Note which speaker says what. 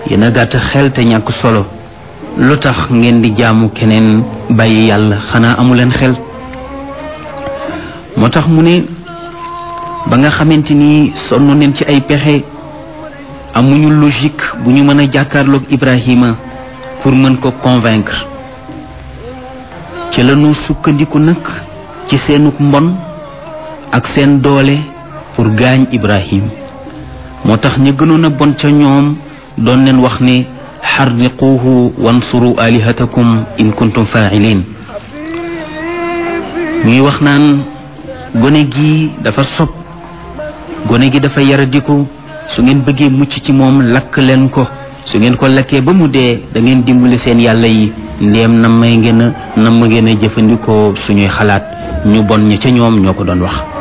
Speaker 1: yéen a gàtt xel te ñàkk solo lu tax ngeen di jaamu keneen bàyyi yàlla xanaa amuleen xel moo tax mu ne ba nga xamante ni sonn neen ci ay pexe amuñu logique bu ñu mën a jàkkaarloog Ibrahima pour mën ko convaincre ci lañu sukkandiku nag ci seenuk mbon ak seen doole pour gaañ Ibrahim moo tax ñu gënoon a bon ca ñoom doon leen wax ne xarriquuhu wansuru alihatakum in kuntum faa'ilin ñuy wax naan gone gi dafa sob gone gi dafa yaradiku su ngeen bëggee mucc ci moom lakk leen ko su ngeen ko lakkee ba mu dee da ngeen dimbali seen yàlla yi ndéem na may ngeen a na ma ngeen a jëfandikoo suñuy xalaat ñu bon ña ca ñoom ñoo ko doon wax